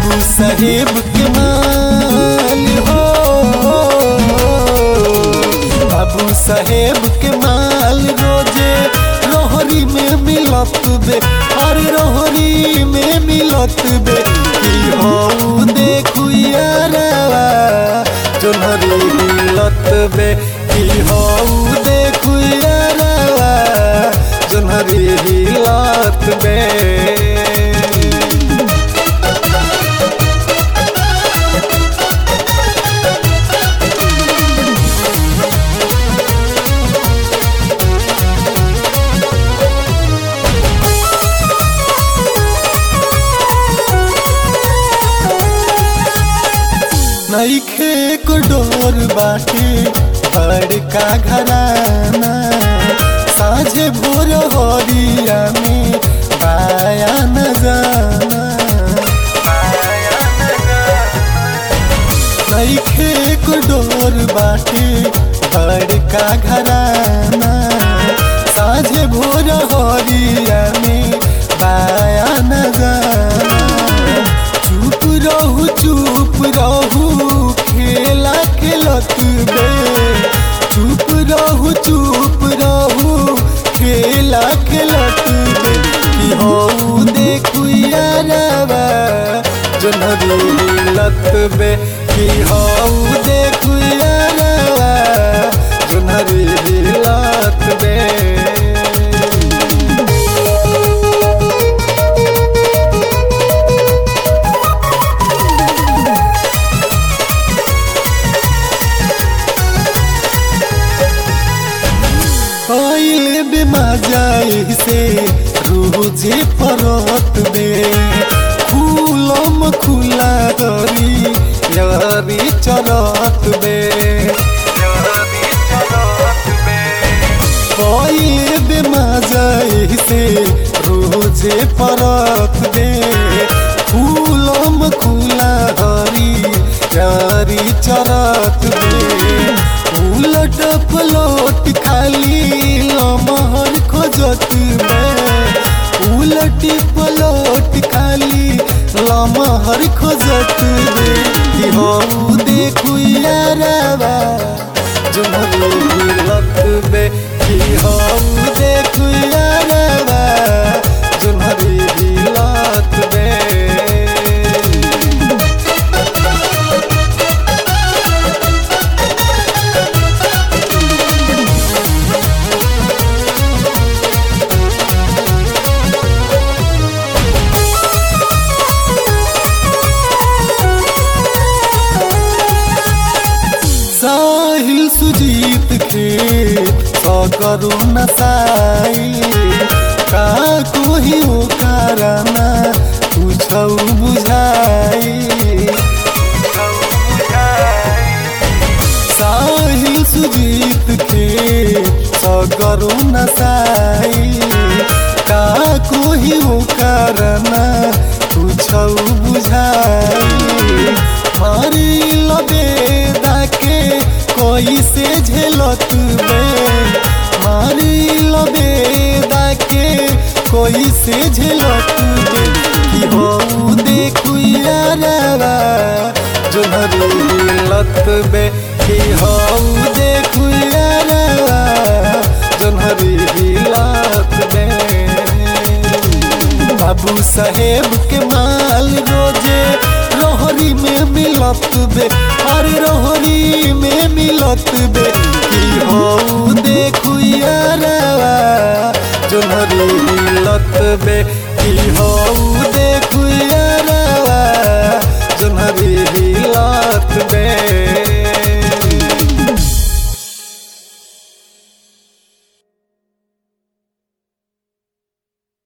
बाबू साहेब के माल हो बाबू साहेब के माल रोजे रोहरी में मिलत बे अरे रोहरी में मिलत बे की हो देखू यारवा जोनहरी मिलत बे की हो देखू यारवा जोनहरी हिलत बे नईखे को डोर बाटे बड़का घराना साझे भोर हरिया में बाया न जाना नईखे को डोर बाटे बड़का घराना साझे भोर हरिया में बाया न जाना चुप रहू चुप रहू खेला खेलत बे चुप रहू चुप रहू खेला खेलत बे कि हो देखू यारवा जनहरी लत बे कि हो देखू यारवा जनहरी लत बे पहले बेमा जाए से रोजे परत बे खुलम खुला दरी यारी चरत बे पहले बेमा जाए से रोजे परत बे खुलम खुला दरी यारी चरत बे उलट पलट खाली लमहर खोजत बे उलट पलट खाली लमहर खोजत बे कि हो देखू यारवा जुमरे हिलत बे कि हो देखू यारवा जुमरे हिलत बे साहिल सुजीत के सकरु नसाई का कोही हो कारना तुझौ बुझाई साहिल सुजीत के सकरु नसाई का कोही हो कारना तुझौ बुझाई मारी लबेदा के कोई से झेलत बे मारी लबेदा के कोई से झेलत बे कि हो देखू यारवा जोनहरी हिलत बे कि हो देखू यारवा जोनहरी हिलत बे बाबू साहेब के माल रोजे रोहरी में मिलत बे अरे रोहरी